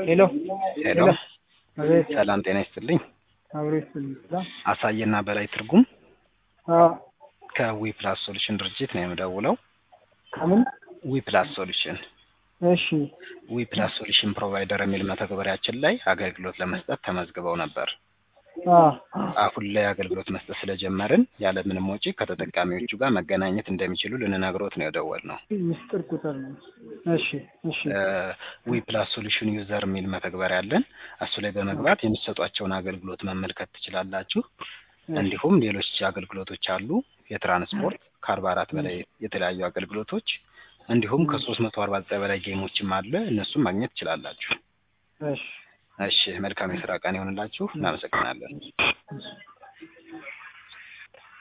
ሄሎ ሄሎ አቤት ሰላም ጤና ይስጥልኝ። አብሮ ይስጥልኝ። አሳየና በላይ ትርጉም አዎ ከዊ ፕላስ ሶሉሽን ድርጅት ነው የምደውለው። ከምን ዊ ፕላስ ሶሉሽን እሺ ዊ ፕላስ ሶሉሽን ፕሮቫይደር የሚል መተግበሪያችን ላይ አገልግሎት ለመስጠት ተመዝግበው ነበር። አዎ አሁን ላይ አገልግሎት መስጠት ስለጀመርን ያለምንም ወጪ ከተጠቃሚዎቹ ጋር መገናኘት እንደሚችሉ ልንነግሮት ነው የደወልነው። ምስጢር ቁጥር ነው። እሺ እሺ ዊ ፕላስ ሶሉሽን ዩዘር የሚል መተግበሪያ አለን። እሱ ላይ በመግባት የሚሰጧቸውን አገልግሎት መመልከት ትችላላችሁ። እንዲሁም ሌሎች አገልግሎቶች አሉ። የትራንስፖርት ከአርባ አራት በላይ የተለያዩ አገልግሎቶች እንዲሁም ከሶስት መቶ አርባ ዘጠኝ በላይ ጌሞችም አለ። እነሱም ማግኘት ትችላላችሁ። እሺ እሺ መልካም የስራ ቀን ይሆንላችሁ። እናመሰግናለን። እሺ